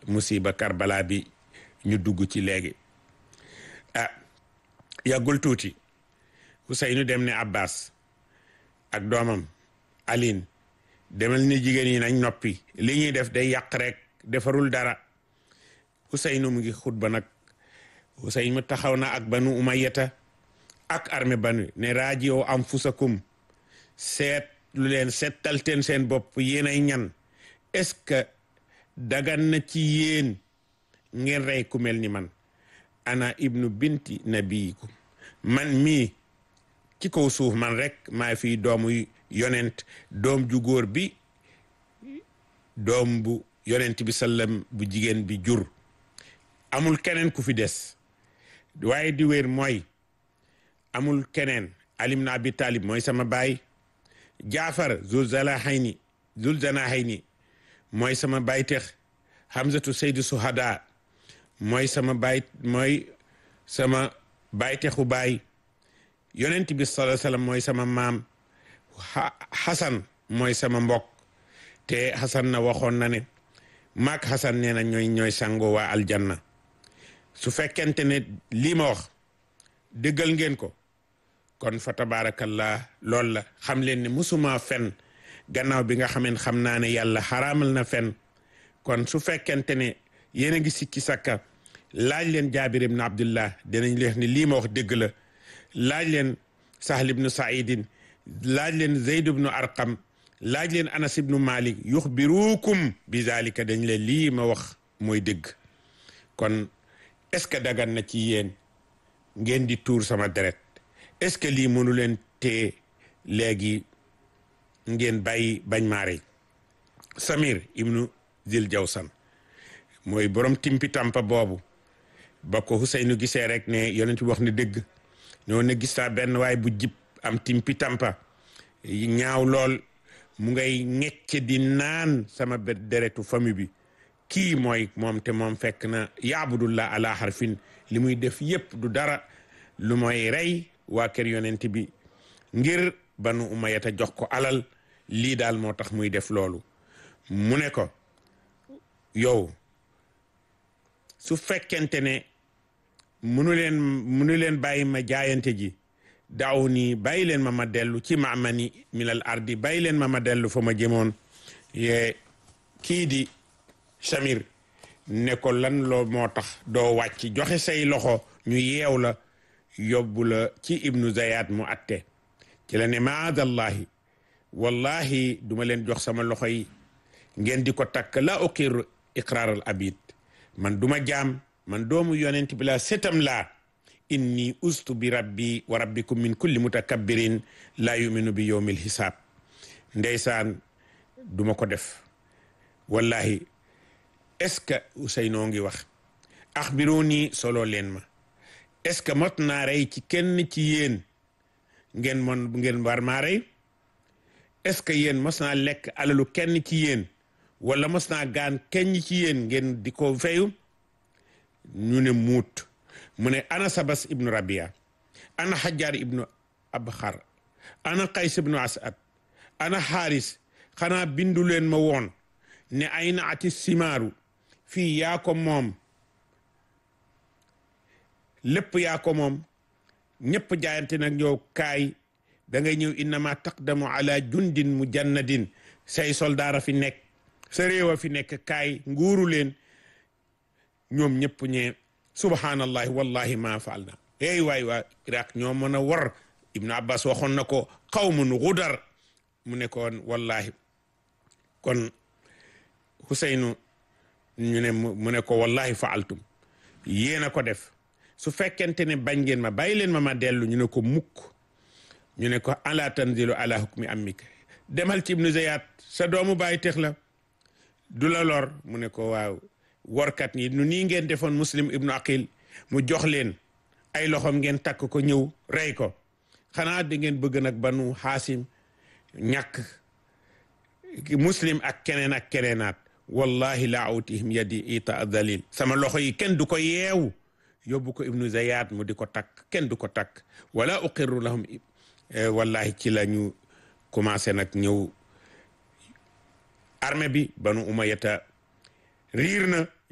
musiba Karbala bi ñu dugg ci léegi ah yàggul tuuti Ousseynou dem ne Abbas ak doomam Aline demal ni jigéen yi nañ noppi li ñuy def day yàq rek defarul dara Ousseynou mu ngi xutba nag Ousseynou taxaw na ak banu umayyata ak armée banu ne rajiyo anfusakum seet lu leen seetalteen seen bopp yéen ay ñan est-ce que dagan na ci yéen ngeen rey ku mel ni man ana ibnu binti nabiyikum man mii ci kaw suuf man rek maa fi doomu yonent doom ju góor bi doom bu yonent bi sallam bu jigéen bi jur amul keneen ku fi des waaye di wér mooy amul keneen alim na abi talib mooy sama baay jaafar zul zalahayni zul zanahayni mooy sama baay tex hamzatu saydu suhada mooy sama baay mooy sama baay texu baay yonent bi sallallahu alayhi wasallam mooy sama maam xasan mooy sama mbokk te xasan na waxoon na ne maak xasan nee na ñooy ñooy sango waa aljanna su fekkente ne lii ma wax dëggal ngeen ko kon fa tabaarakallah loolu la xam leen ne musuma fen gannaaw bi nga xameen xam naa ne yàlla xaraamal na fen kon su fekkente ne yéen a ngi sikki sakka laaj leen jaabir ibn abdullah dinañ leen ne lii ma wax dëgg la laaj leen sahl ibnu saidin laaj leen zeyd ibnu arqam laaj leen anas ibnu malik yuxbirukum bi zalika dañ leen lii ma wax mooy dëgg kon est-ce que dagan na ci yéen ngeen di tuur sama deret est-ce que lii mënu leen tee léegi ngeen bàyyi bañ maare samir ibnu zil jawsan mooy borom timpi tampa boobu ba ko Huseynu gisee rek ne yonent bi wax ne dëgg ñoo ne gis naa benn waay bu jib am timpi tampa ñaaw lool mu ngay ñecc di naan sama deretu famille bi kii mooy moom te moom fekk na yaabudullah ala harfin li muy def yépp du dara lu mooy rey waa kër yonent bi ngir banu umayata jox ko alal lii daal moo tax muy def loolu mu ne ko yow su fekkente ne munu leen munu leen bàyyi ma jaayante ji daaw nii bàyyi leen ma ma dellu ci maamani minal ardi bàyyi leen ma ma dellu fa ma jëmoon ye kii di Samir ne ko lan loo moo tax doo wàcc joxe say loxo ñu yeew la yóbbu la ci ibnu Zayat mu atte ci la ne maadallahi wallahi duma leen jox sama loxo yi ngeen di ko takk la uqir iqraaral abid man duma jaam man doomu yonent bi la setam laa inni ustu bi rabbi wa rabbikum min kulli mutakabbirin la yuminu bi yowmil hisaab ndeysaan duma ko def wallahi est-ce que Ousseynou ngi wax axbiruni solo leen ma est-ce que mot naa rey ci kenn ci yéen ngeen mon ngeen war maa rey est-ce que yéen mos naa lekk alalu kenn ci yéen wala mos naa gaan kenn ci yéen ngeen di ko feyu ñu ne muut mu ne ana sabas ibnu rabia ana xajaar ibnu abxar ana qays ibnu asad ana xaaris xanaa bindu leen ma woon ne ay na ati simaaru fii yaa ko moom lépp yaa ko moom ñëpp jaayante nag ñëw kaay da ngay ñëw innama taqdamu ala jundin mujannadin say soldaara fi nekk sa réew a fi nekk kaay nguuru leen ñoom ñëpp ñee subhanallahi wallahi ma faal na ey waay waa iraq ñoo mën a war ibnu abbas waxoon na ko qawmun gudar mu ne koon wallahi kon Huseynu ñu ne mu ne ko wallahi faaltum yéen a ko def su fekkente ne bañ ngeen ma bàyyi leen ma ma dellu ñu ne ko mukk ñu ne ko ala tanzilu ala hukmi ammik demal ci ibnu zayat sa doomu bàyyi tex la du la lor mu ne ko waaw workat ñi nu nii ngeen defoon muslim ibnu aqil mu jox leen ay loxoom ngeen takk ko ñëw rey ko xanaa da ngeen bëgg nag banu xaasim ñàkk muslim ak keneen ak keneenaat wallahi la awtihim yadi ita dalil sama loxo yi kenn du ko yeewu yóbbu ko ibnu zayat mu di ko takk kenn du ko takk wala uqirru lahum wallahi ci la ñu commencé nag ñëw armée bi banu umayata riir na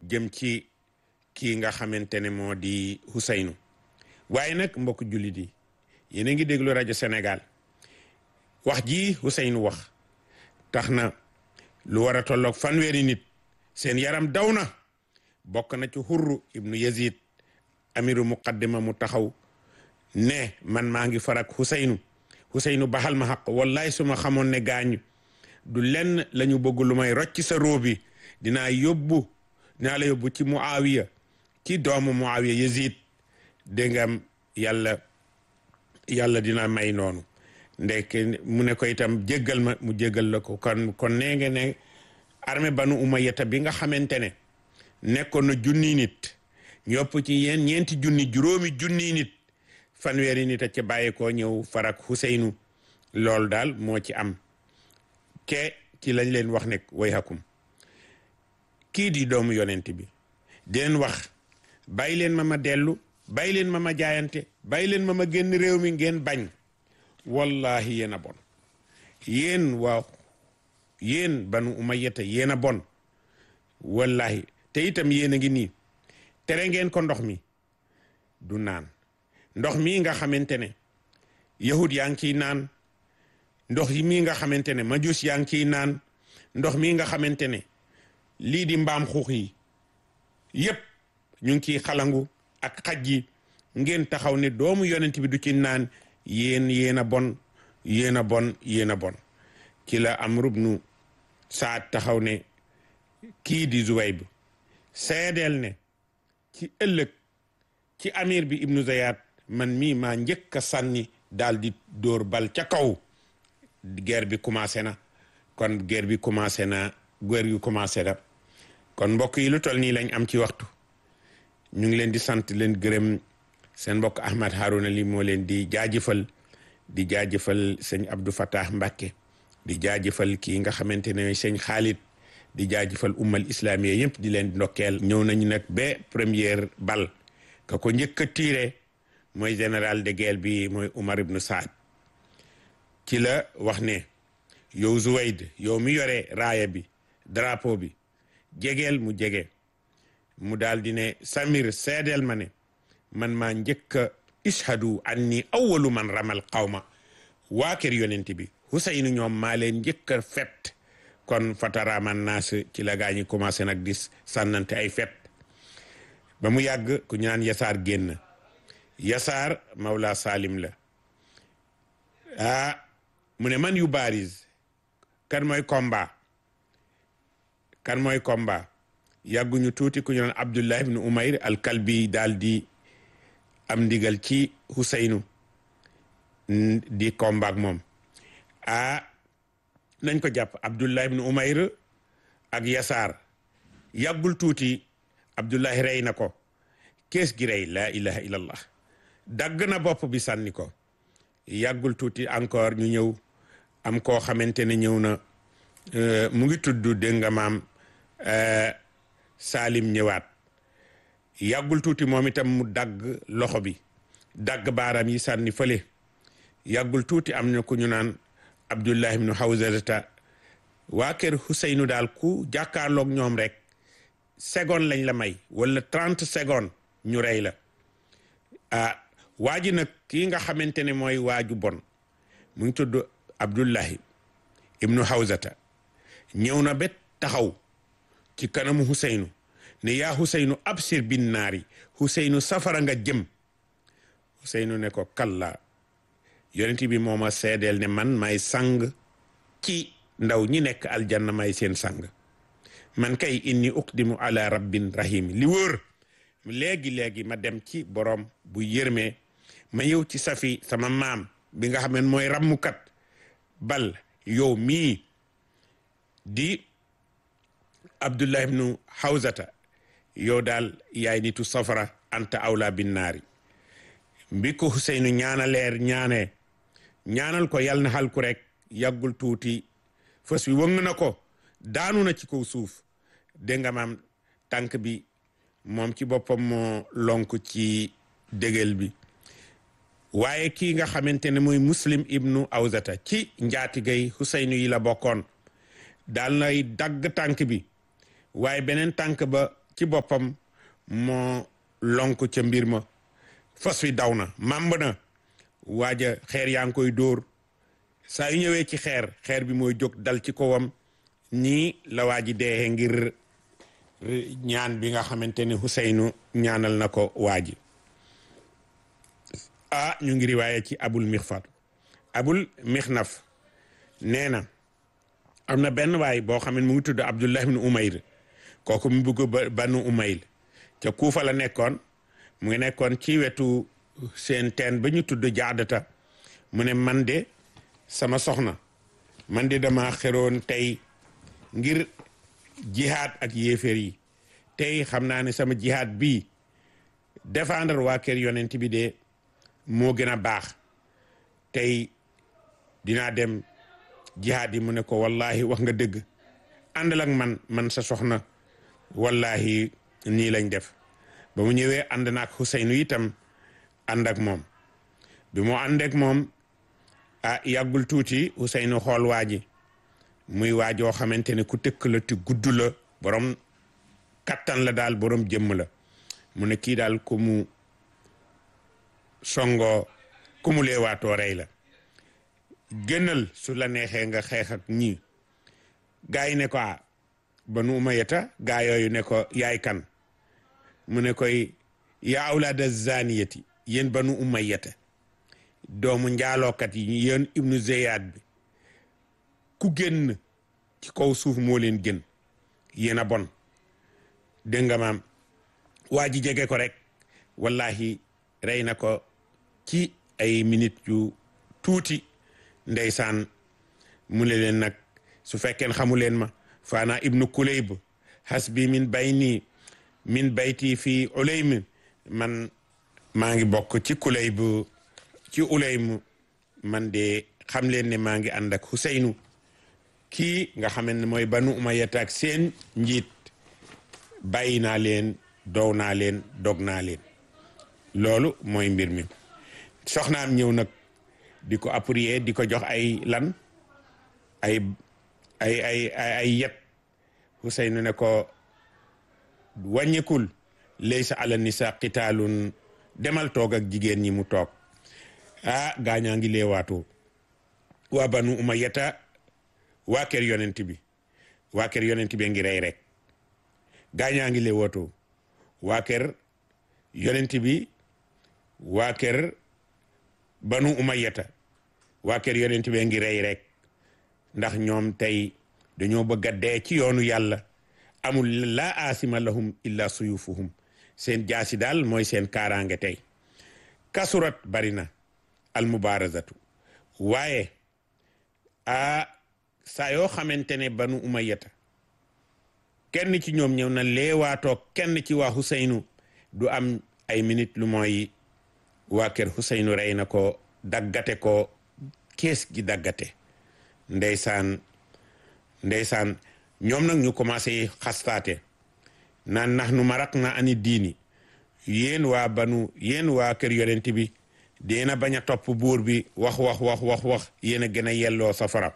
jëm ci kii nga xamante ne moo di Huseynu waaye nag mbokk jullit yi yéen a ngi déglu rajo Sénégal wax ji Huseynu wax tax na lu war a tolloog fanweeri nit seen yaram daw na bokk na ci Hurru ibnu Yazid amiru muqaddima mu taxaw ne man maa ngi farak Huseynu Huseynu baxal ma xaq wallaay su ma xamoon ne gaañu du lenn la ñu bëgg lu may rocc sa róobi dinaa yóbbu dinaa la yóbbu ci Muawiya ci doomu Muawiya Yazid dégg nga yàlla yàlla dina may noonu ndek mu ne ko itam jéggal ma mu jéggal la ko kon kon nee nga ne armée banu umayyata bi nga xamante ne nekkoon na junni nit ñopp ci yeen ñeenti junni juróomi junni nit fanweeri nit a ca bàyyeekoo ñëw farak Huseynu loolu daal moo ci am ke ci lañ leen wax nekk way hakum kii di doomu yonent bi di leen wax bàyyi leen ma ma dellu bàyyi leen ma ma jaayante bàyyi leen ma ma génn réew mi ngeen bañ wallahi yéen a bon yéen waaw yéen banu umayyata yéen a bon wallahi te itam yéen a ngi nii tere ngeen ko ndox mi du naan ndox mii nga xamante ne yahud yaa ngi ciy naan ndox yi mii nga xamante ne majus yaa ngi ciy naan ndox mii nga xamante ne lii di mbaam xuux yi yépp ñu ngi ciy xalangu ak xaj yi ngeen taxaw ne doomu yonent bi du ci naan yéen yéen a bon yéen a bon yéen a bon ci la Amru bnu Saad taxaw ne kii di Zuwayb seedeel ne ci ëllëg ci amir bi ibnu Zayat man mii maa njëkk a sànni daal di dóor bal ca kaw guerre bi commencé na kon guerre bi commencé na guerre yu commencé na kon mbokk yi lu toll nii lañ am ci waxtu ñu ngi leen di sant leen gërëm seen mbokk Ahmad Harouna li moo leen di jaajëfal di jaajëfal sëñ Abdou Fatah Mbacke di jaajëfal kii nga xamante ne sëñ Khalid di jaajëfal ummal islamiya yëpp di leen ndokkeel ñëw nañu nag ba première bal ka ko njëkk a tiire mooy général de guerre bi mooy Umar ibnu Saad ci la wax ne yow Zuwayd yow mi yore raaya bi drapeau bi jegeel mu jege mu daal di ne Samir seedeel ma ne man maa njëkk a ishadu anni awwalu man ramal qawma waa kër yonent bi Huseynu ñoom maa leen njëkk a fet kon fataraman naas ci la gaa ñi commencé nag di sànnante ay fet ba mu yàgg ku ñu naan yasaar génn yasaar mawla salim la ah mu ne man yu baris kan mooy combat kan mooy combat yàgguñu tuuti ku ñu naan abdullah ibnu umayr al kalbi daal di am ndigal ci Huseynu di combat ak moom ah nañ ko jàpp abdullah ibnu umayr ak yasaar yàggul tuuti abdullahi rey na ko kees gi rey laa ilaha illallah dagg na bopp bi sànni ko yàggul tuuti encore ñu ñëw am koo xamante ne ñëw na mu ngi tudd dégg nga maam Salim ñëwaat yàggul tuuti moom itam mu dagg loxo bi dagg baaraam yi sànni fële yàggul tuuti am na ku ñu naan Abdullah ibnu Hawzata waa kër Huseynu daal ku jàkkaarloog ñoom rek seconde lañ la may wala trente secondes ñu rey la ah waa ji nag kii nga xamante ne mooy waaju bon mu ngi tudd Abdullahi ibnu Hawzata ñëw na bet taxaw ci kanamu Huseynu ne yaa Huseynu absir bin naari Huseynu safara nga jëm Huseynu ne ko kalla yonent bi mooma seedeel ne man may sang ci ndaw ñi nekk aljanna may seen sang man kay inni uqdimu ala rabbin rahim li wóor léegi-léegi ma dem ci borom bu yërmee ma yow ci safi sama maam bi nga xam ne mooy rammukat bal yow mii di abdullah ibnu hawzata yow daal yaay nitu safara anta awla bin naari mbi ko Huseynu ñaanaleer ñaanee ñaanal ko yal na xal ku rek yàggul tuuti fas wi wëng na ko daanu na ci kaw suuf dégg nga maam tànk bi moom ci boppam moo lonk ci dégel bi waaye kii nga xamante ne mooy muslim ibnu awzata ci njaatigay Huseynu yi la bokkoon daal nay dagg tànk bi waaye beneen tànk ba ci boppam moo lonk ca mbir ma fas wi daw na màmb na waaja xeer yaa ngi koy dóor saa yu ñëwee ci xeer xeer bi mooy jóg dal ci kawam nii la waa ji deexee ngir ñaan bi nga xamante ni Huseynu ñaanal na ko waa ji ah ñu ngi riwaaye ci abul mixfat abul mixnaf nee na am na benn waay boo xam ne mu ngi tudd Abdullah ibn Umayr kooku mu bugg banu Umayl ca Kuufa la nekkoon mu ngi nekkoon ci wetu seen teen ba ñu tudd jaadata mu ne man de sama soxna man de dama xeroon tey ngir jihaad ak yéeféer yi tey xam naa ne sama jihaad bii défendre waa kër yonent bi de moo gën a baax tey dinaa dem jihaad yi mu ne ko wallahi wax nga dëgg àndal ak man man sa soxna wallahi nii lañ def ba mu ñëwee ànd naak Xuseynu itam ànd ak moom bi mu ànd ak moom ah yàggul tuuti Xuseynu xool waa ji muy waajoo xamante ne ku tëkk la te gudd la borom kattan la daal borom jëmm la mu ne kii daal ku mu songoo ku mu leewaatoo rey la gënal su la neexee nga xeex ak ñii gaa yi ne ko ah banu umayata gaa yooyu ne ko yaay kan mu ne koy yaa awlaada zaniyati yéen banu umayata doomu njaalookat yi yéen ibnu zeyad bi ku génn ci kaw suuf moo leen gën yéen a bon dégg nga maam waa ji jege ko rek wallahi rey na ko ci ay minute yu tuuti ndeysaan mu ne leen nag su fekkeen xamu leen ma faana ibnu kulayb hasbi min bayni min bayti fii ulaym man maa ngi bokk ci kulayb ci ulaym man de xam leen ne maa ngi ànd ak Huseynu kii nga xam ne mooy banu umayyata ak seen njiit bàyyi naa leen dow naa leen dog naa leen loolu mooy mbir mi soxnaam ñëw nag di ko appuyer di ko jox ay lan ay ay ay ay yet Huseynu ne ko wàññikul laysa ala nisa qitaalun demal toog ak jigéen ñi mu toog ah gaañaa ngi leewaatoo waa banu umayyata waa kër yonent bi waa kër yonent bi ngi rey rek gaañaa ngi leewaatoo waa kër yonent bi waa kër banu umayyata waa kër yonent bi ngi rey rek ndax ñoom tey dañoo bëgg a dee ci yoonu yàlla amul laa asima lahum illa suyufuhum seen jaasi daal mooy seen kaaraange tey kasurat bari na al mubarazatu waaye a saa yoo xamante ne banu umayyata kenn ci ñoom ñëw na leewaatoo kenn ci waa Huseynu du am ay minute lu mooy waa kër Huseynu rey na ko daggate ko kees gi daggate ndeysaan ndeysaan ñoom nag ñu commencé xastaate naan nax nu marak na ani diini yéen waa banu yéen waa kër yonent bi deena bañ a topp buur bi wax wax wax wax wax yéen a gën a yelloo safara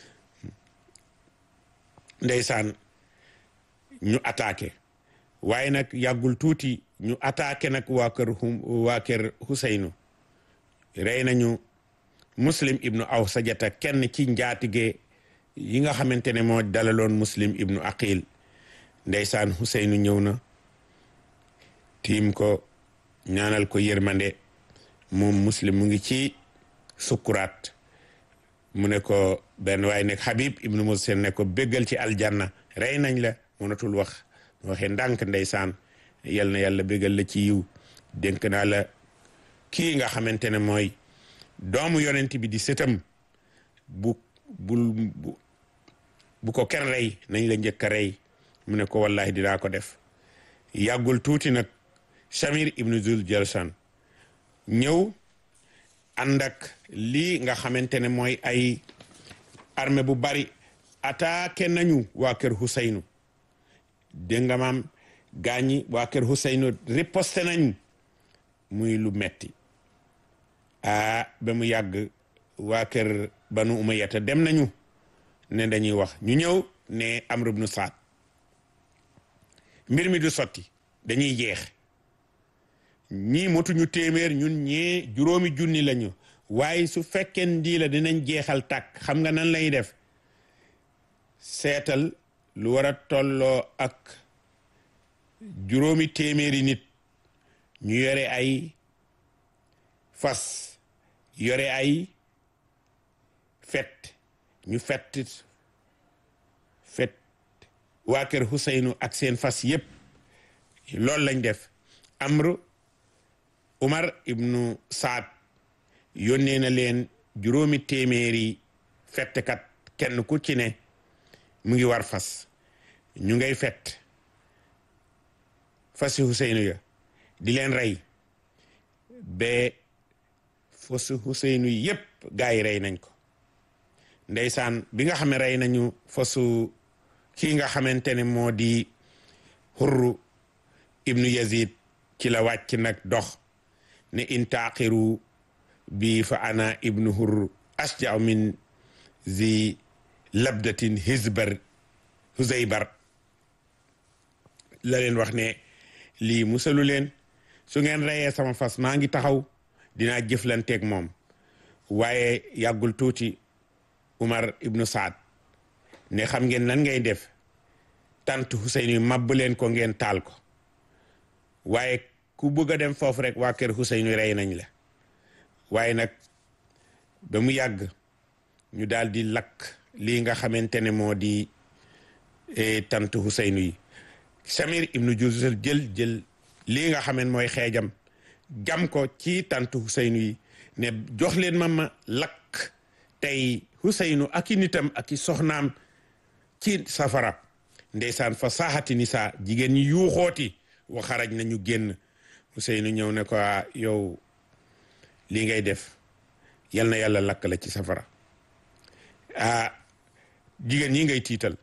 ndeysaan ñu attaqué waaye nag yàggul tuuti ñu attaqué nag waa kër waa kër Huseynu rey nañu muslim ibnu aw sajata kenn ci njaatige yi nga xamante ne moo dalaloon muslim ibnu aqil ndeysaan Huseynu ñëw na tiim ko ñaanal ko yërmande moom muslim mu ngi ci sukkuraat mu ne ko benn waaye nekk Habib ibnu Musen ne ko béggal ci aljanna rey nañ la mënatul wax waxee ndànk ndeysaan yal na yàlla béggal la ci yiw dénk naa la kii nga xamante ne mooy doomu yonent bi di sëtam bu bul bu ko kenn rey nañ la njëkk a rey mu ne ko wallahi dinaa ko def yàggul tuuti nag Shamir ibnu Zul Jalsan ñëw ànd ak lii nga xamante ne mooy ay armée bu bari attaqué nañu waa kër Huseynu dégg nga maam gaañi waa kër Huseynu riposte nañ muy lu metti ah ba mu yàgg waa kër Banu Umayyata dem nañu ne dañuy wax ñu ñëw ne Amr ibnu Saad mbir mi du sotti dañuy jeex ñii motuñu téeméer ñun ñee juróomi junni lañu waaye su fekkee ndii la dinañ jeexal tàkk xam nga nan lay def seetal lu war a tolloo ak juróomi téeméeri nit ñu yore ay fas yore ay fet ñu fett fet waa kër Huseynu ak seen fas yépp loolu lañ def amru Umar ibnu Saad yónnee na leen juróomi téeméeri fettkat kenn ku ci ne mu ngi war fas ñu ngay fett fasi Huseynu ya di leen rey ba fasi Huseynu yépp gaa yi rey nañ ko ndeysaan bi nga xam ne rey nañu fasu kii nga xamante ne moo di Hurru ibnu Yazid ci la wàcc nag dox ne in taaqiru bi fa ana ibnu Hurru asja'u min zi labdatin hizbar huzaybar la leen wax ne lii musalu leen su ngeen reyee sama fas maa ngi taxaw dinaa jëflanteeg moom waaye yàggul tuuti Umar ibnu Saad ne xam ngeen nan ngay def tant Hussein màbb leen ko ngeen taal ko waaye ku bëgg a dem foofu rek waa kër Hussein rey nañ la waaye nag ba mu yàgg ñu daal di lakk lii nga xamante ne moo di tant Hussein yi Samir ibnu Juzal jël jël lii nga xaman mooy xeejam jam ko ci tant Hussein yi ne jox leen ma ma lakk tey Huseynu ak i nitam ak i soxnaam ci safara ndeysaan fa saaxati nisa jigéen ñi yuuxooti wa xaraj nañu génn Huseynu ñëw ne ko yow lii ngay def yal na yàlla lakk la ci safara ah jigéen ñi ngay tiital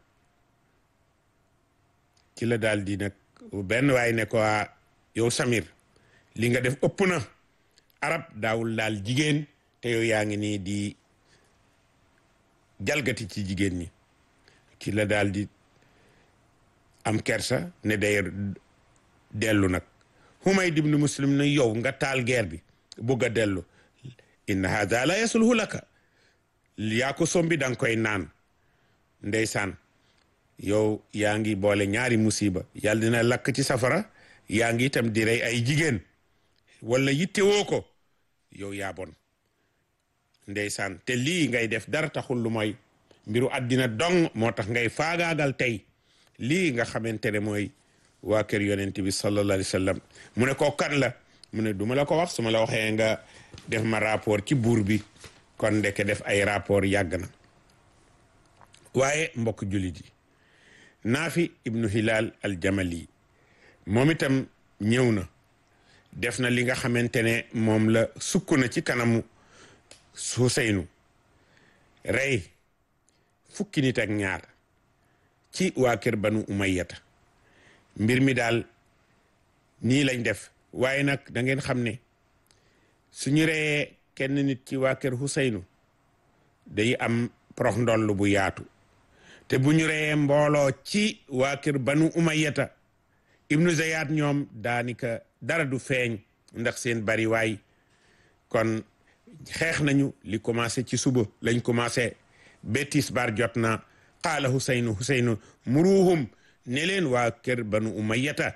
ci la daal di nag benn waay ne ko yow Samir li nga def ëpp na arab daawul daal jigéen te yow yaa ngi nii di jalgati ci jigéen ñi ci la daal di am kersa ne day dellu nag Humayd ibn Muslim ne yow nga taal guerre bi bëgg a dellu inna hada la yasulhu laka yaa ko sombi danga koy naan ndeysaan yow yaa ngi boole ñaari musiba yàlla dina lakk ci safara yaa ngi itam di rey ay jigéen wala yittewoo ko yow yaa bon ndeysaan te lii ngay def dara taxul lu mooy mbiru àddina dong moo tax ngay faagaagal tey lii nga xamante ne mooy waa kër yonent bi sallallahu alayhi wa sallam mu ne ko kan la mu ne du ma la ko wax su ma la waxee nga def ma rapport ci buur bi kon ndeke def ay rapport yàgg na waaye mbokk jullit yi naafi ibnu hilal al jamali moom itam ñëw na def na li nga xamante ne moom la sukk na ci kanamu Huseynu rey fukki nit ak ñaar ci waa kër banu umayyata mbir mi daal nii lañ def waaye nag da ngeen xam ne suñu reyee kenn nit ci waa kër Huseynu day am prox ndoll bu yaatu te bu ñu reyee mbooloo ci waa kër banu umayyata ibnu Zayad ñoom daanika dara du feeñ ndax seen bari waay kon xeex nañu li commencé ci suba lañ commencé ba tisbaar jot na qaala Huseynu Huseynu muruhum ne leen waa kër banu umayyata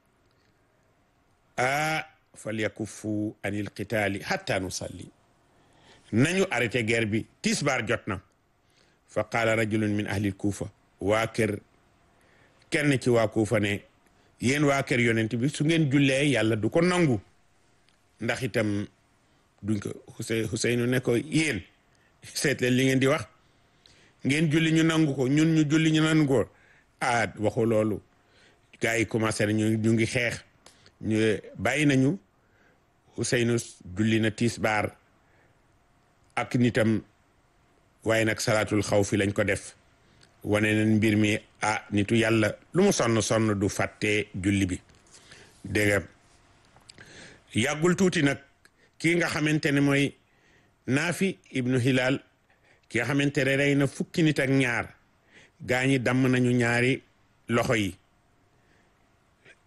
a falyakuffu anil qitaali hatta nusalli nañu arrêté guerre bi tisbaar jot na fa qaala rajulun min ahlil kuufa waa kër kenn ci waa kuufa ne yéen waa kër yonent bi su ngeen jullee yàlla du ko nangu ndax itam duñ ko Husey Huseynu ne ko yéen seet leen li ngeen di wax ngeen julli ñu nangu ko ñun ñu julli ñu nangu ko ah waxu loolu gars yi commencé nañu ñu ngi xeex ñu bàyyi nañu Huseynu julli na tisbaar ak nitam waaye nag salaatul xaw fi lañ ko def wane nañ mbir mi ah nitu yàlla lu mu sonn sonn du fàtte julli bi dégg nga yàggul tuuti nag kii nga xamante ne mooy naafi ibnu hilal ki nga xamante ne rey na fukki nit ak ñaar gaa ñi damm nañu ñaari loxo yi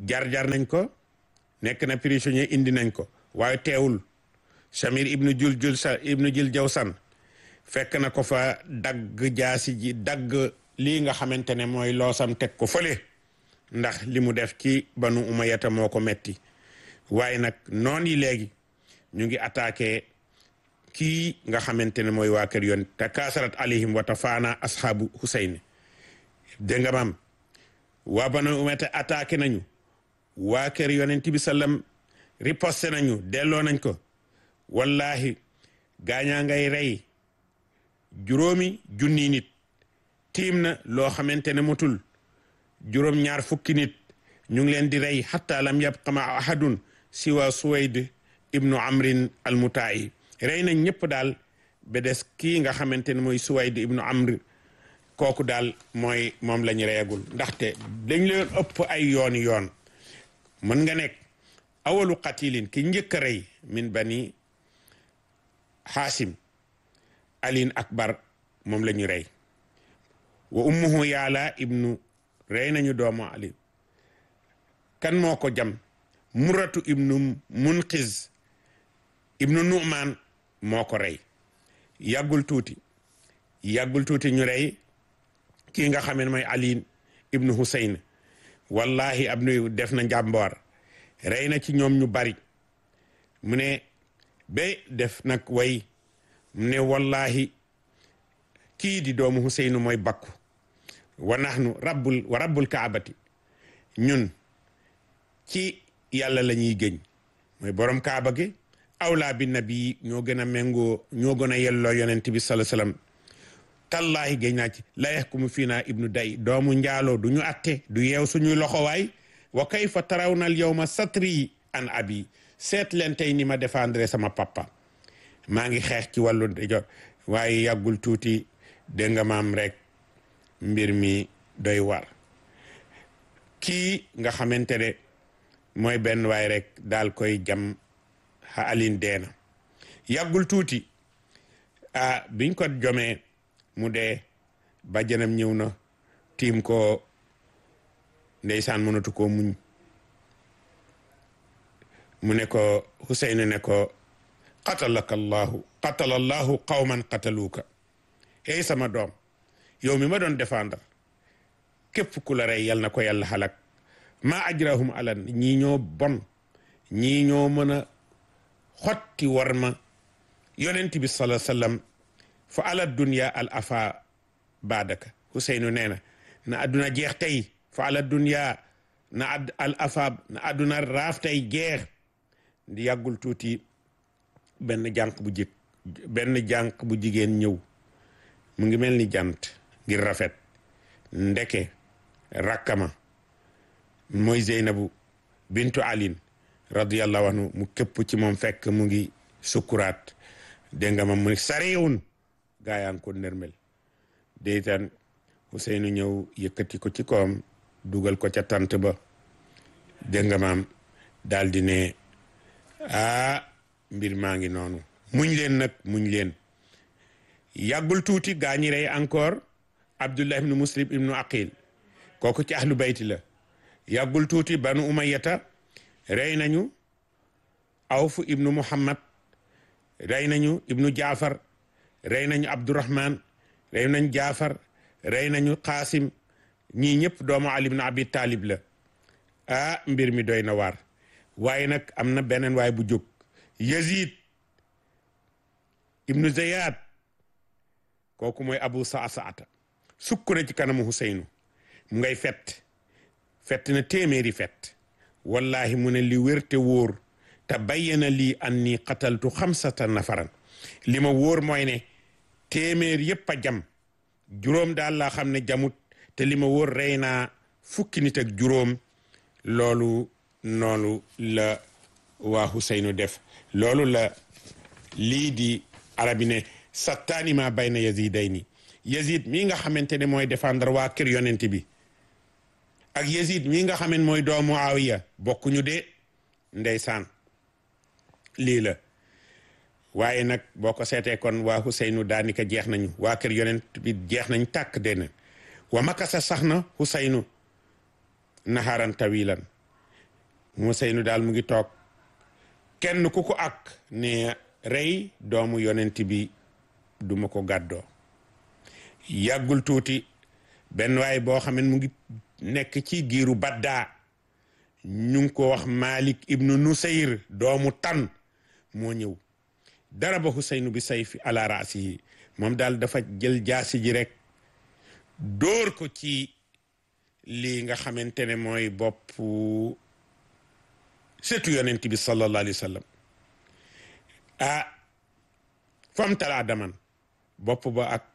jar-jar nañ ko nekk na prisonnier indi nañ ko waaye teewul Samir ibnu jul jul sa ibnu jul jawsan fekk na ko fa dagg jaasi ji dagg lii nga xamante ne mooy loosam teg ko fële ndax li mu def ci banu umayata moo ko metti waaye nag noon yi léegi ñu ngi attaqué kii nga xamante ne mooy waa kër yoon te kaasarat alayhim wa tafaana ashaabu Husayn dégg nga maam waa banu umayata attaqué nañu waa kër yonent bi sallam riposté nañu delloo nañ ko wallahi gaañaa ngay rey juróomi junni nit tiim na loo xamante ne motul juróom ñaar fukki nit ñu ngi leen di rey xatta lam yabqa ma ahadun siwa suwayd ibnu amrin almutaayi rey nañ ñëpp daal ba des kii nga xamante ne mooy suwayd ibnu amr kooku daal mooy moom la ñu reyagul ndaxte dañ leen ëpp ay yooni yoon mën nga nekk awalu qatilin ki njëkk a rey min bani xaasim alin akbar moom la ñu rey wa ummuhu yaala ibnu rey nañu doomu ali kan moo ko jam muratu ibnu munqiz ibnu nu'man moo ko rey yàggul tuuti yàggul tuuti ñu rey kii nga xam ne mooy ali ibnu husayn wallahi ab nu def na njàmboor rey na ci ñoom ñu bari mu ne ba def nag way mu ne wallahi kii di doomu Huseynu mooy bakku wa nahnu rabbul wa rabbul kaabati ñun ci yàlla la ñuy gëñ mooy borom kaaba gi awlaa bi nabi ñoo gën a méngoo ñoo gën a yelloo yonent bi sala sallam tallaahi géñ naa ci la yaxkumu fii naa ibnu day doomu njaaloo du ñu atte du yeew suñuy loxowaay wa kayfa tarawna al yawma satri an abi seet leen tey ni ma défendre sama papa maa ngi xeex ci wàllu ndijoor waaye yàggul tuuti dégg nga maam rek mbir mi doy war kii nga xamante ne mooy benn waay rek daal koy jam xa alin deena yàggul tuuti ah biñ ko jomee mu dee bàjjanam ñëw na tiim ko ndeysaan mënatu koo muñ mu ne ko Huseynu ne ko qatalaka allahu qatala allahu qawman qataluuka hey sama doom yow mi ma doon défendre képp ku la rey yal na ko yàlla xalak maa ajrahum alan ñii ñoo bon ñii ñoo mën a xotti war ma yonent bi sala sallam fa ala dunya al afa baadaka Huseynu nee na na adduna jeex tey fa ala dunya na ad al afa na adduna raaf tey jeex di yàggul tuuti benn jànq bu jëkk benn jànq bu jigéen ñëw mu ngi mel ni jant ngir rafet ndeke rakkama mooy Zeynabu bintu alin radiyallahu anhu mu képp ci moom fekk mu ngi sukkuraat dégg nga ma mu sariwun gaayaan ko nërmel deytan Ousseynou ñëw yëkkati ko ci koom dugal ko ca tant ba dégg nga maam daal di ne ah mbir maa ngi noonu muñ leen nag muñ leen yàggul tuuti gaa ñi rey encore abdullah ibnu muslim ibnu aqil kooku ci ahlu bayti la yàggul tuuti banu umayata rey nañu awfu ibnu muhammad rey nañu ibnu jaafar rey nañu abdurahman rey nañu jaafar rey nañu qaasim ñii ñëpp doomu ali ibnu abi talib la ah mbir mi doy na waar waaye nag am na beneen waay bu jóg yazid ibnu zayad kooku mooy abu saa saata sukk na ci kanamu Huseynu mu ngay fett fett na téeméeri fett wallahi mu ne li wérte wóor te bayyana lii anni qataltu xamsata nafaran li ma wóor mooy ne téeméer yépp a jam juróom daal laa xam ne jamut te li ma wóor rey naa fukki nit ak juróom loolu noonu la waa Huseynu def loolu la lii di arabi ne sattaani ma bayna yazidayni yazid mii nga xamante ne mooy défendre waa kër yonent bi ak yazid mii nga xamante mooy doomu Muawiya bokkuñu de ndeysaan lii la waaye nag boo ko seetee kon waa Huseynu daanika jeex nañu waa kër yonent bi jeex nañ tàkk dena wa makasa sax na Huseynu naharan tawilan Useynu daal mu ngi toog kenn ku ko ak ne rey doomu yonent bi duma ko gàddoo yàggul tuuti benn waay boo xam ne mu ngi nekk ci giiru baddaa ñu ngi ko wax Malik ibnu Nusayr doomu tan moo ñëw dara ba Huseynu bi sayfi ala raasihi moom daal dafa jël jaasi ji rek dóor ko ci lii nga xamante ne mooy bopp setu yonent bi sallallahu alayhi wa sallam ah fam talaa daman bopp ba ak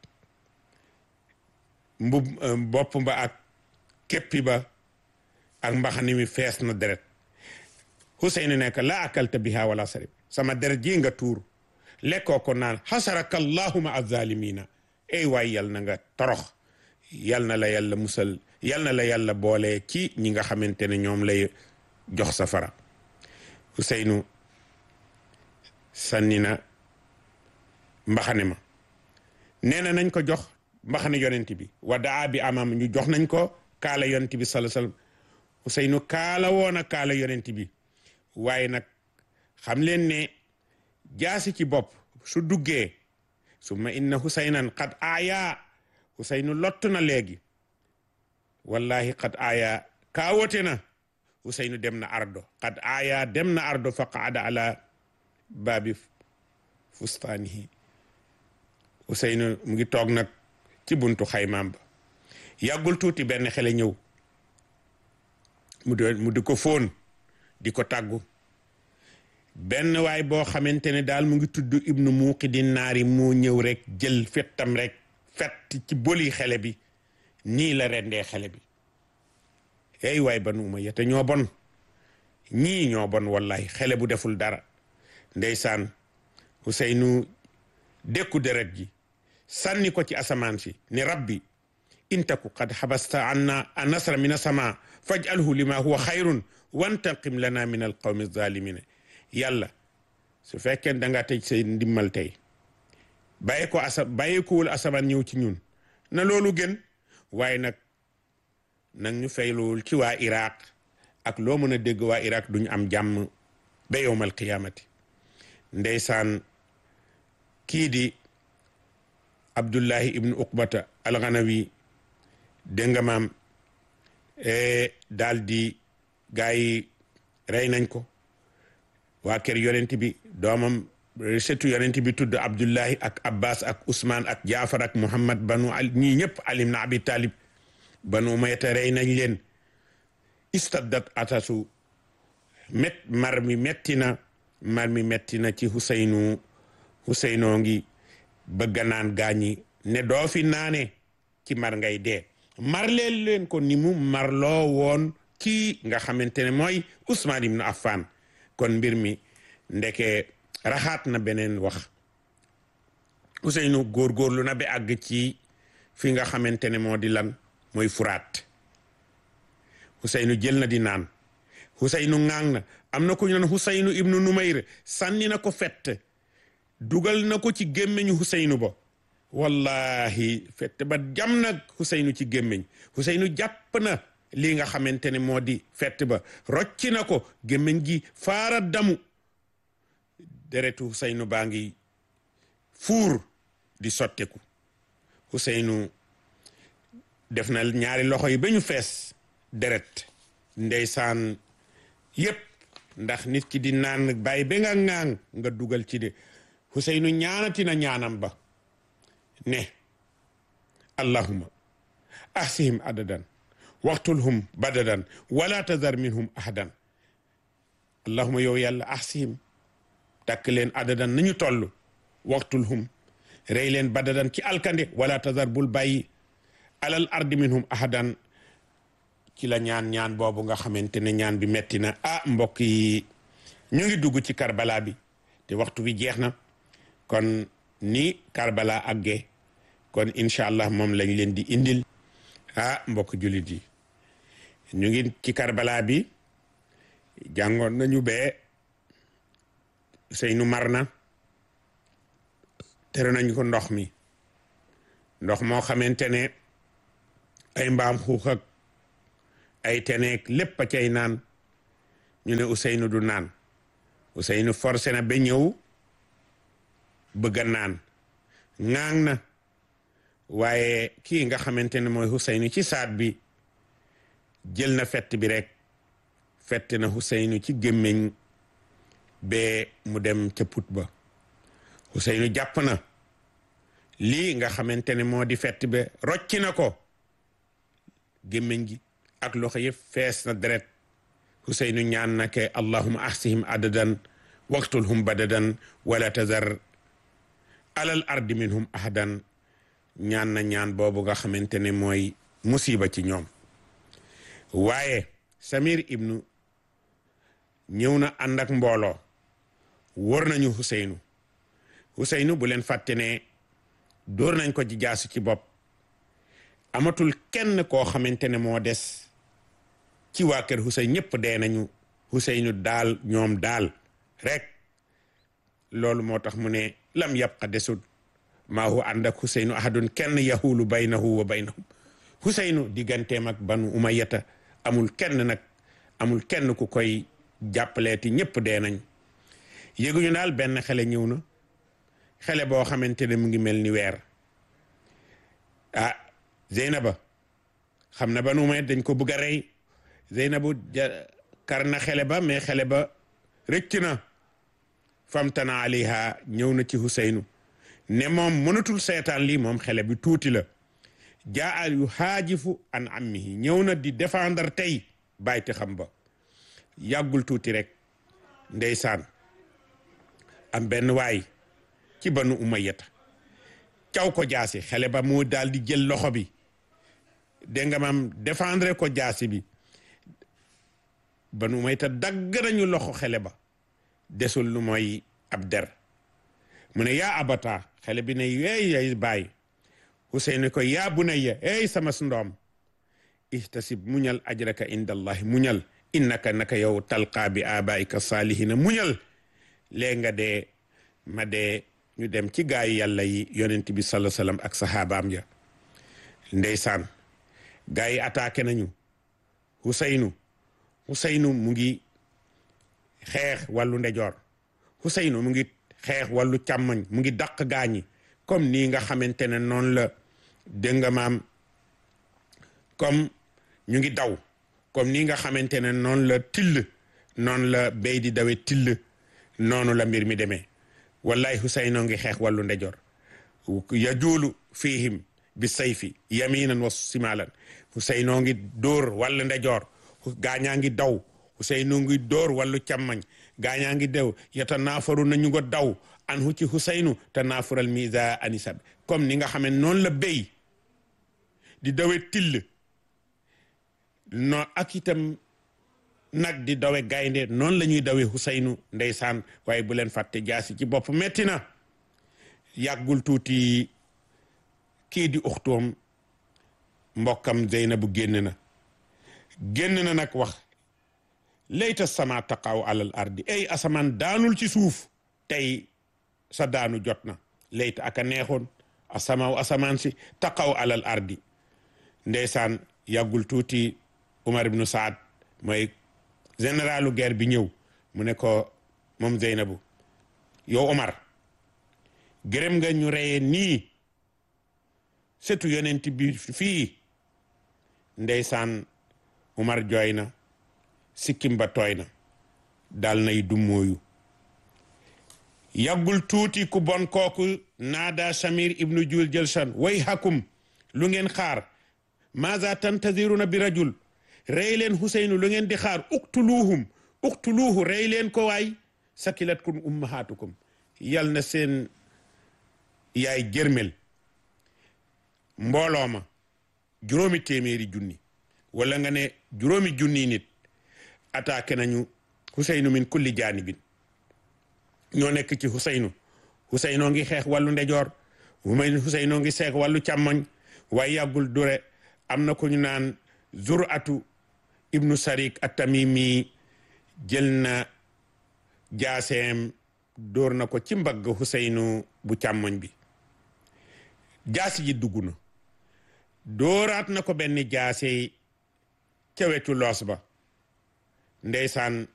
mbub bopp ba ak képpi ba ak mbaxani mi fees na deret Huseynu nekk la akalta biha wala sarib sama deret ji nga tuur lekkoo ko naan xasaraka allahuma azalimina ey waay yal na nga torox yal na la yàlla musal yal na la yàlla boole ci ñi nga xamante ne ñoom lay jox safara Huseynu sànni na mbaxane ma nee na nañ ko jox mbaxane yonent bi wadaa bi amam ñu jox nañ ko kaala yonent bi sallallahu alayhi wasallam Huseynu kaala woona kaala yonent bi waaye nag xam leen ne jaasi ci bopp su duggee summa inna husaynan qad aaya husaynu lott na léegi wallahi qad aaya kaawote na husaynu dem na ardo qad aaya dem na ardo fa qaada ala baabi fustaanihi husaynu mu ngi toog nag ci buntu xaymaam ba yàggul tuuti benn xele ñëw mu di mu di ko fóon di ko tàggu benn waay boo xamante ne daal mu ngi tudd ibnu muuqidin naari moo ñëw rek jël fettam rek fett ci boli xele bi nii la rendee xele bi ey waay banu umayya te ñoo bon ñii ñoo bon wallahi xele bu deful dara ndeysaan Huseynu dékku deret ji sànni ko ci asamaan si ni rabbi intaku qad xabasta anna a nasra min asama fajalhu lima huwa xayrun wantaqim lana min alqawmi zalimina yàlla su fekkee da nga tëj say ndimmal tey bàyyi ko asa bàyyi ko wul asamaan ñëw ci ñun na loolu gën waaye nag nag ñu fayluwul ci waa Iraq ak loo mën a dégg waa Iraq duñu am jàmm ba yowmal qiyaamati ndeysaan kii di Abdullahi ibnu Uqbata alxanawi dégg nga maam daal di gaa yi rey nañ ko waa kër yonent bi doomam setu yonent bi tudd Abdullahi ak Abbas ak Ousmane ak Jaafar ak Muhammad banu al ñii ñëpp alim na abi talib banu mayta rey nañ leen istaddat atasu met mar mi metti na mar mi metti na ci Huseynu Huseynoo ngi bëgg naan gaañi ne doo fi naane ci mar ngay dee mar leen leen ko ni mu marloo woon kii nga xamante ne mooy Ousmane ibnu Affan kon mbir mi ndeke raxaat na beneen wax Ousseynou góorgóorlu na ba àgg ci fi nga xamante ne moo di lan mooy furaat Ousseynou jël na di naan Ousseynou ŋaang na am na ko ñu naan Ousseynou ibnu Numayr sànni na ko fett dugal na ko ci gémmiñu Ousseynou ba wallahi fett ba jam nag Ousseynou ci gémmiñ Ousseynou jàpp na lii nga xamante ne moo di fett ba rocci na ko gémmiñ gi faara damu deretu Ousseynou baa ngi fuur di sotteku Ousseynou def na ñaari loxo yi ba ñu fees deret ndeysaan yépp ndax nit ki di naan bàyyi ba nga ŋaang nga dugal ci de Ousseynou ñaanati na ñaanam ba ne allahuma ahsihim adadan waxtulhum badadan wala tazar minhum ahadan allahuma yow yàlla ahsihim takk leen adadan nañu toll waxtulhum rey leen badadan ci alkande wala tazar bul bàyyi alal ardi minhum ahadan ci la ñaan ñaan boobu nga xamante ne ñaan bi metti na ah mbokk yi ñu ngi dugg ci karbala bi te waxtu bi jeex na kon ni karbala àggee kon incha allah moom lañ leen di indil ah mbokk jullit yi ñu ngi ci karbala bi jàngoon nañu bee Seynu mar na tere nañu ko ndox mi ndox moo xamante ne ay mbaam xuux ak ay teneek lépp a cay naan ñu ne Ousseynou du naan Ousseynou forcé na ba ñëw bëgg a naan ŋaang na waaye kii nga xamante ne mooy Ousseynou ci saat bi jël na fett bi rek fett na Ousseynou ci gémmiñ ba mu dem ca put ba Ousseynou jàpp na lii nga xamante ne moo di fett ba rocci na ko gémmiñ gi ak loxo yëpp fees na deret Ousseynou ñaan na ke allahuma ahsihim adadan waqtulhum badadan wala tazar alal ardi minhum ahadan ñaan na ñaan boobu nga xamante ne mooy musiba ci ñoom waaye Samir ibnu ñëw na ànd ak mbooloo wër nañu Ousseynou Ousseynou bu leen fàtte ne dóor nañ ko ci jaasu ci bopp amatul kenn koo xamante ne moo des ci waa kër Ousseynou ñëpp dee nañu Ousseynou daal ñoom daal rek loolu moo tax mu ne lam yabqa desut maa hu ànd ak Ousseynou ahadun kenn yahulu baynahu wa baynahum Ousseynou digganteem ak banu umayata amul kenn nag amul kenn ku koy jàppaleeti ñëpp dee nañ yëguñu daal benn xale ñëw na xale boo xamante ne mu ngi mel ni weer ah Zeynaba xam na banu umayat dañ ko bëgg a rey Zeynabu kar na xele ba mais xele ba rëcc na famtana alayha ñëw na ci Ousseynou ne moom mënatul seetaan lii moom xele bi tuuti la jaa yu xaajifu an ammihi ñëw na di défendre tey bàyyite xam ba yàggul tuuti rek ndeysaan am benn waay ci banu umayyata caw ko jaasi xele ba mu daal di jël loxo bi dégg nga maam défendre ko jaasi bi banu umayyata dagg nañu loxo xele ba desul lu mooy ab der mu ne yaa abata xele bi ne yeey yay bàyyi Ousseynou ko yaa bunayya ey sama ndoom ihtasib muñal ajraka inda allahi muñal innaka naka yow talqaa bi abaika salihina muñal léegi nga dee ma dee ñu dem ci gaayu yàlla yi yonent bi sallallahu alayhi wasallam ak sahabaam ya ndeysaan gaa yi attaqué nañu Ousseynou Ousseynou mu ngi xeex wàllu ndejoor Ousseynou mu ngi xeex wàllu càmmoñ mu ngi dàq gaañi comme nii nga xamante ne noonu la dégg nga maam comme ñu ngi daw comme nii nga xamante ne noonu la till noonu la béy di dawe till noonu la mbir mi demee wallahi Ousseynou ngi xeex wàllu ndejoor yajuulu fihim bi sayfi yaminan wa simalan Ousseynou ngi dóor wàllu ndejoor gaañaa ngi daw Ousseynou ngi dóor wàllu càmmañ gaañaa ngi dew yata naafaru nañu ko daw an hu ci Ousseynou te naafural misa anisab comme ni nga xamee noonu la béy di dawe till no ak itam nag di dawe gaynde noonu la ñuy dawe Ousseynou ndeysaan waaye bu leen fàtte jaasi ci bopp metti na yàggul tuuti kii di uxtoom mbokkam Zeynabu génn na génn na nag wax layta sama taqaw alal ardi ay asamaan daanul ci suuf tey sa daanu jot na layta aka neexoon asamaaw asamaan si taqaw alal ardi ndeysaan yàggul tuuti Umar ibnu Saad mooy généralu guerre bi ñëw mu ne ko moom Zeynabu yow Umar gërëm nga ñu reyee nii setu yonent bi fii ndeysaan Umar jooy na sikkim ba tooy na dal nay dummóoyu yàggul tuuti ku bon kooku naada Samir ibnu Jul Jëlsan way hakum lu ngeen xaar maza tantaziruna bi rajul rey leen Ousseynou lu ngeen di xaar uktuluhum uktuluhu rey leen ko waay sakilatkum ummahatukum yal na seen yaay jërmel mbooloo ma juróomi téeméeri junni wala nga ne juróomi junni nit attaqué nañu Ousseynou min kulli jaanibin ñoo nekk ci Ousseynou Ousseynou ngi xeex wàllu ndejoor may Ousseynou ngi xeex wàllu càmmoñ waaye yàggul dure am na ko ñu naan Zuratu ibnu Sarik at-Tamimi jël na jaaseem dóor na ko ci mbagg Ousseynou bu càmmoñ bi jaasi ji dugg na dóoraat na ko benn jaase ca wetu loos ba ndeysaan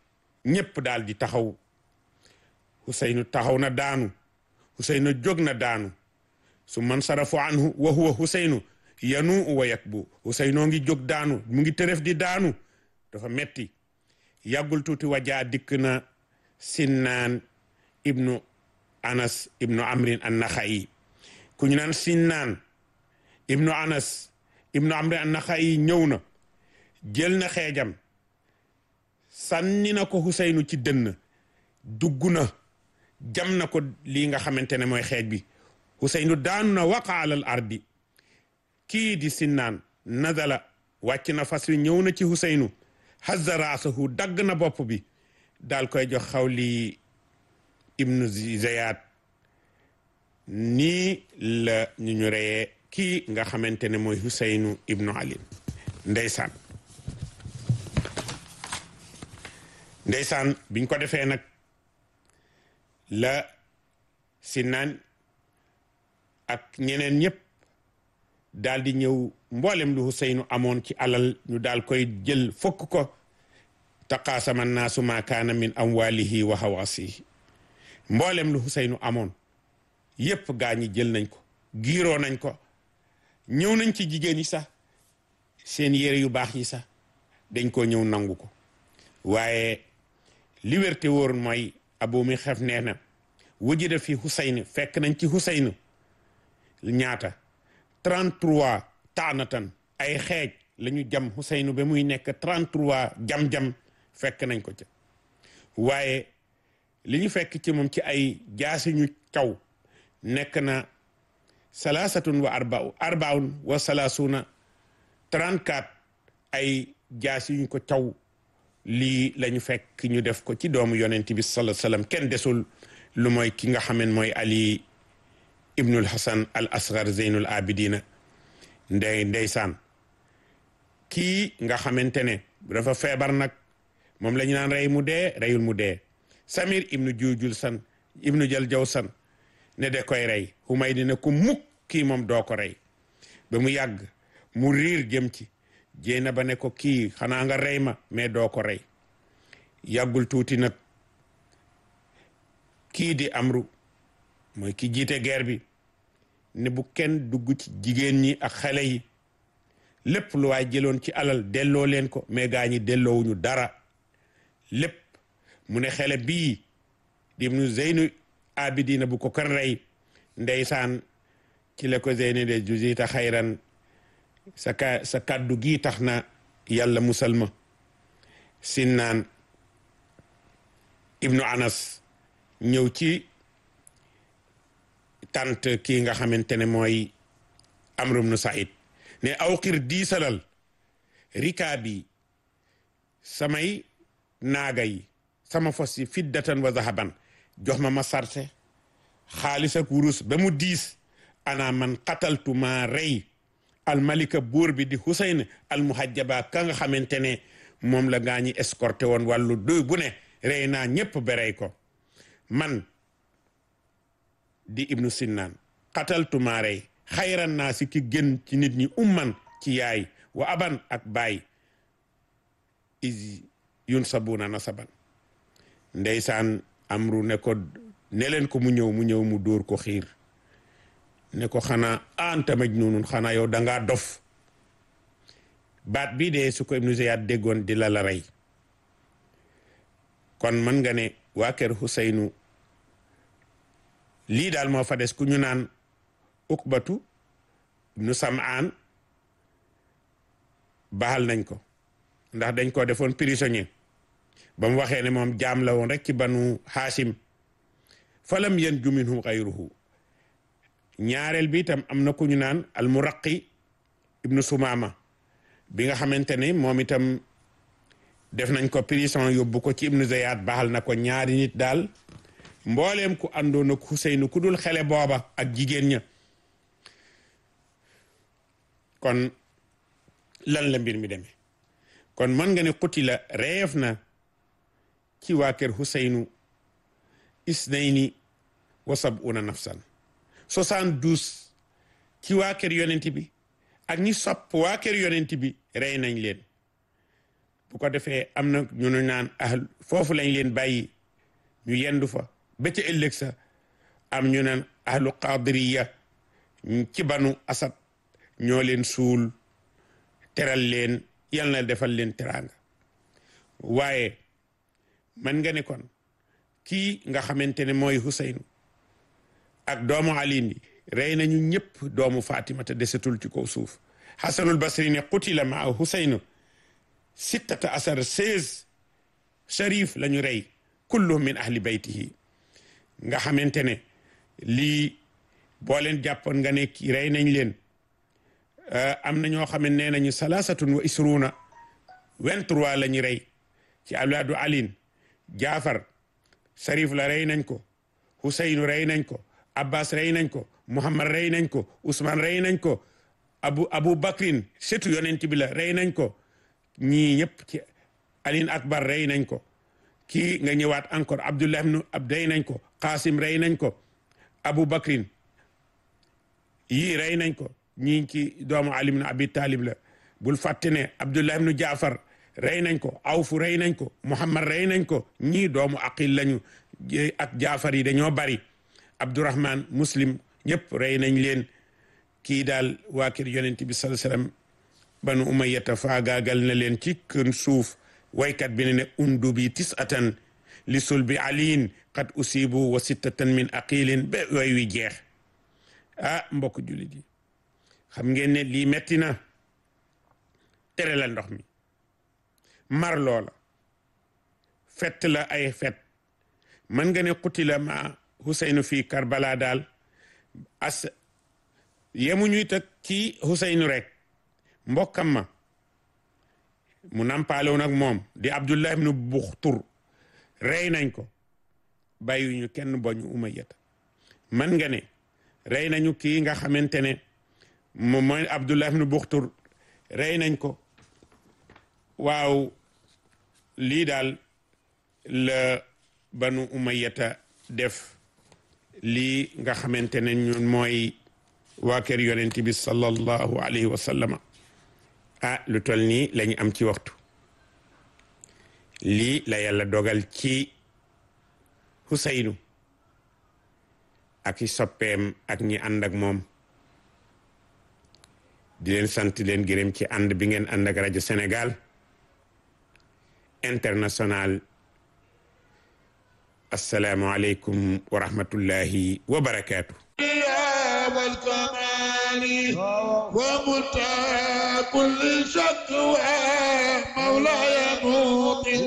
ñépp daal di taxaw Huseynu taxaw na daanu Huseynu jóg na daanu su man sarafu anhu wa huwa Huseynu yanu wa yakbu Huseynoo ngi jóg daanu mu ngi tërëf di daanu dafa metti yàggul tuuti wajaa dikk na Sinnaan ibnu Anas ibnu Amrin an-Naxa'i ku ñu naan Sinnaan ibnu Anas ibnu Amrin an-Naxa'i ñëw na jël na xeejam sànni na ko Huseynu ci dënn dugg na jam na ko lii nga xamante ne mooy xeej bi Huseynu daanu na waqa alal ardi kii di Sinnaan nazala wàcc na fas wi ñëw na ci Huseynu hazza raasahu dagg na bopp bi daal koy jox xawli ibnu Ziyad nii la ñu ñu reyee kii nga xamante ne mooy Huseynu ibnu Ali ndeysaan ndeysaan biñ ko defee nag la Sinnaan ak ñeneen ñëpp daal di ñëw mboolem lu Huseynu amoon ci alal ñu daal koy jël fokk ko taqaasama naasu ma kaana min amwalihi wa hawaasihi mboolem lu Huseynu amoon yépp gaa ñi jël nañ ko giiroo nañ ko ñëw nañ ci jigéen yi sax seen yére yu baax yi sax dañ ko ñëw nangu ko waaye li wér te wóor mooy abu mi xef nee na wujida fi Huseynu fekk nañ ci Huseynu ñaata 33 taanatan ay xeej la ñu jam Huseynu ba muy nekk 33 jam-jam fekk nañ ko ca waaye li ñu fekk ci moom ci ay jaasi ñu caw nekk na salaasatun wa arbau arbaun wa salaasuna 34 ay jaasi yuñ ko caw lii la ñu fekk ñu def ko ci doomu yonent bi sallallahu alayhi wasallam kenn desul lu mooy ki nga xamen mooy Ali ibnul Hasan al asgar zeynul abidina ndey ndeysaan kii nga xamante ne dafa feebar nag moom la ñu naan rey mu dee reyul mu dee samir ibnu juujul san ibnu jal jaw san ne de koy rey xumay dina ko mukk kii moom doo ko rey ba mu yàgg mu riir jëm ci jéena ba ne ko kii xanaa nga rey ma mais doo ko rey yàggul tuuti nag kii di amru mooy ki jiite guerre bi ne bu kenn dugg ci jigéen ñi ak xale yi lépp lu waay jëloon ci alal delloo leen ko mais gaa ñi delloowuñu dara lépp mu ne xele bii di nu zeynu abidina bu ko kan rey ndeysaan ci la ko zeyni de jusita xayran sa ka sa kàddu gii tax na yàlla musal ma sinnaan ibnu anas ñëw ci tant kii nga xamante ne mooy amru ibnu said ne awqir diisalal rikaa bi samay naaga yi sama fos yi fiddatan wa zahaban jox ma ma sarte xaalis ak wurus ba mu diis ana man qataltu ma rey almalika buur bi di Husayn almuhajjaba ka nga xamante ne moom la gaa ñi escorté woon wàllu doy bu ne rey naa ñépp berey ko man di ibnu sinnaan qataltu ma rey xayran naa si ki gën ci nit ñi umman ci yaay wa aban ak baay is yun sabuna nasaban ndeysaan amru ne ko ne leen ko mu ñëw mu ñëw mu dóor ko xiir ne ko xanaa anta majnunun xanaa yow dangaa dof baat bii de su ko ibnu Ziyad déggoon di la la rey kon mën nga ne waa kër Huseynu lii daal moo fa des ku ñu naan ukbatu ibnu Sam'aan baal nañ ko ndax dañ ko defoon prisonnier ba mu waxee ne moom jaam la woon rek ci banu Haasim falam yanju minhu xayruhu ñaareel bi itam am na ku ñu naan almuraqi ibnu Sumaama bi nga xamante ne moom itam def nañ ko prison yóbbu ko ci ibnu Ziyad baaxal na ko ñaari nit daal mbooleem ku àndoon ak Huseynu ku dul xele booba ak jigéen ña kon lan la mbir mi demee kon mën nga ne qutila reef na ci waa kër Huseynu isnayni wa sab'una nafsan soixante-douze ci waa kër yonent bi ak ñi sopp waa kër yonent bi rey nañ leen bu ko defee am na ñu nu naan ahl foofu lañ leen bàyyi ñu yendu fa ba ca ëllëg sa am ñu naan ahlu qadiriya ci banu asad ñoo leen suul teral leen yal na defal leen teraanga waaye man nga ne kon kii nga xamante ne mooy Huseynu ak doomu aliin yi rey nañu ñëpp doomu Fatima te desetul ci kaw suuf Hasanul Basri ne qutila maa Huseynu sittata asar seize sharif la ñu rey kulluhum min ahli baytihi nga xamante ne lii boo leen jàppoon nga ne kii rey nañ leen am na ñoo xam ne nee nañu salaasatun wa isruuna vingt-trois la ñu rey ci awlaadu alin jaafar sarif la rey nañ ko huseynu rey nañ ko abbas rey nañ ko muhammad rey nañ ko usman rey nañ ko abu abu bakrin setu yonent bi la rey nañ ko ñii ñëpp ci alin akbar rey nañ ko kii nga ñëwaat encore abdullah ibnu ab rey nañ ko qasim rey nañ ko abu bakrin yii rey nañ ko ñii ci doomu ali ibnu abi talib la bul fàtte ne abdullah ibnu jaafar rey nañ ko awfu rey nañ ko muhammad rey nañ ko ñii doomu aqil lañu ak jaafar yi dañoo bari abdurahman muslim ñëpp rey nañ leen kii daal waa kër yonent bi sallallahu alayhi wasallam banu umayyata faagaagal na leen ci kën suuf waykat bi ne ne undu bi tisatan li sulbi aliin qad usibu wa sittatan min aqilin ba way wi jeex ah mbokk jullit yi xam ngeen ne lii metti na tere la ndox mi mar loola fett la ay fet mën nga ne qutila ma Huseynu fii Karbala daal as yemuñu tak ci Huseynu rek mbokkam ma mu nampaaloon ak moom di Abdullah ibnu Buxtur rey nañ ko bàyyiwuñu kenn boñu Umayyata mën nga ne rey nañu kii nga xamante ne moom mooy Abdullah ibnu Buxtur rey nañ ko waaw lii daal la banu umayyata def lii nga xamante ne ñun mooy waa kër yonent bi sallallahu alayhi wa sallama ah lu tol nii la ñu am ci waxtu lii la yàlla dogal ci Huseynu ak i soppeem ak ñi ànd ak moom di leen sant leen gërëm ci ànd bi ngeen ànd ak rajo Sénégal international assalaamu aleykum wa rahmatullahi wa barakaatu والكمال ومنتهى كل شكوى مولاي موطن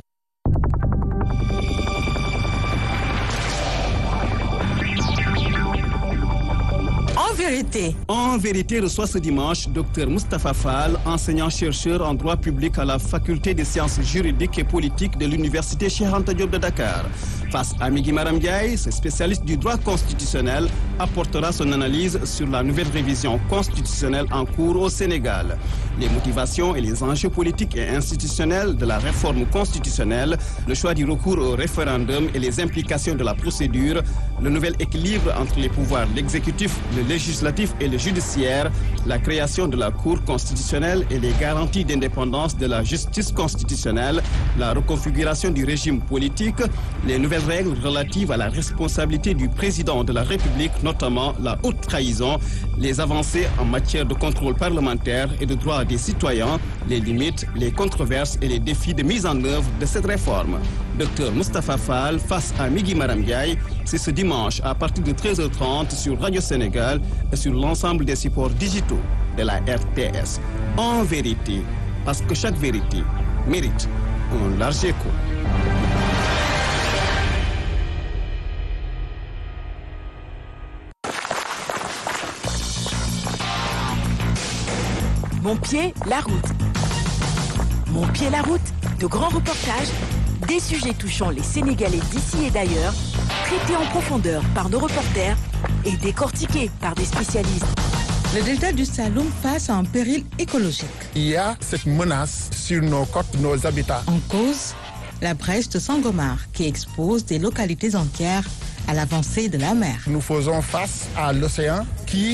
En vérité, En vérité, reçoit ce dimanche Dr Moustapha Fall, enseignant-chercheur en droit public à la faculté des sciences juridiques et politiques de l'université Cheikh Anta Diop de Dakar. Face à Migui Maram Ndiaye, ce spécialiste du droit constitutionnel apportera son analyse sur la nouvelle révision constitutionnelle en cours au Sénégal. Les motivations et les enjeux politiques et institutionnels de la réforme constitutionnelle, le choix du recours au référendum et les implications de la procédure, le nouvel équilibre entre les pouvoirs l'exécutif, le législatif et le judiciaire, la création de la Cour constitutionnelle et les garanties d'indépendance de la justice constitutionnelle, la reconfiguration du régime politique, les nouvelles règles relatives à la responsabilité du président de la République, notamment la haute trahison, les avancées en matière de contrôle parlementaire et de droits des citoyens, les limites, les controverses et les défis de mise en œuvre de cette réforme. Docteur Moustapha Fall face à Migui Maram Ndiaye, c'est ce dimanche à partir de 13h30 sur Radio Sénégal et sur l'ensemble des supports digitaux de la RTS. En vérité, parce que chaque vérité mérite un large écho. mon pied, la route. Mon pied, la route, de grands reportages, des sujets touchant les Sénégalais d'ici et d'ailleurs, traités en profondeur par nos reporters et décortiqués par des spécialistes. Le delta du Saloum face à un péril écologique. Il y a cette menace sur nos côtes, nos habitats. En cause, la brèche de Sangomar qui expose des localités entières à l'avancée de la mer. Nous faisons face à l'océan qui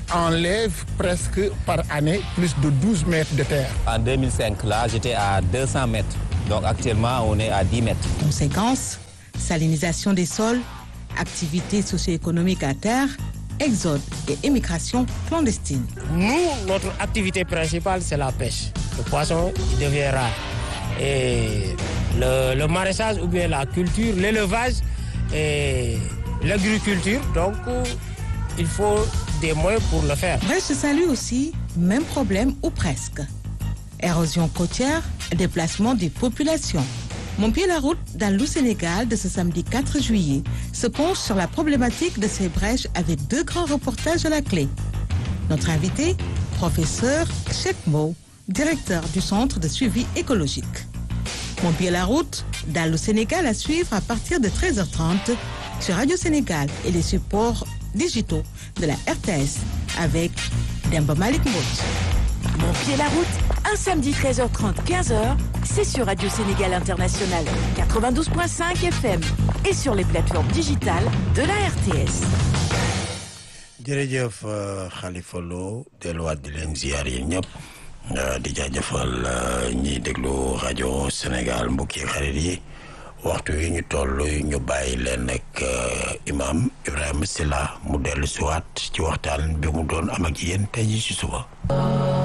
enlève presque par année plus de 12 mètres de terre. En 2005, là, j'étais à 200 mètres. Donc actuellement, on est à 10 mètres. Conséquence, salinisation des sols, activités socio-économiques à terre, exode et émigration clandestine. Nous, notre activité principale, c'est la pêche. Le poisson, il devient rare. Et le, le maraîchage ou bien la culture, l'élevage et l'agriculture, donc il faut des moyens pour le faire. Brest Saint-Louis aussi, même problème ou presque. Érosion côtière, déplacement des populations. Mon pied la route dans le Sénégal de ce samedi 4 juillet se penche sur la problématique de ces brèches avec deux grands reportages à la clé. Notre invité, professeur Chekmo, directeur du Centre de suivi écologique. Mon pied la route dans le Sénégal à suivre à partir de 13h30 sur Radio Sénégal et les supports digitaux de la RTS avec Demba Malik Mbouch. Mon pied la route, un samedi 13h30, 15h, c'est sur Radio Sénégal International 92.5 FM et sur les plateformes digitales de la RTS. jërëjëf Khalifa Lo delluwaat di leen ziar yéen ñëpp di jaajëfal ñiy déglu rajo Sénégal mbokki xarit yi waxtu yi ñu toll ñu bàyyi leen ak imam Ibrahima Silla mu dellu siwaat ci waxtaan bi mu doon am ak yéen tey ji ci suba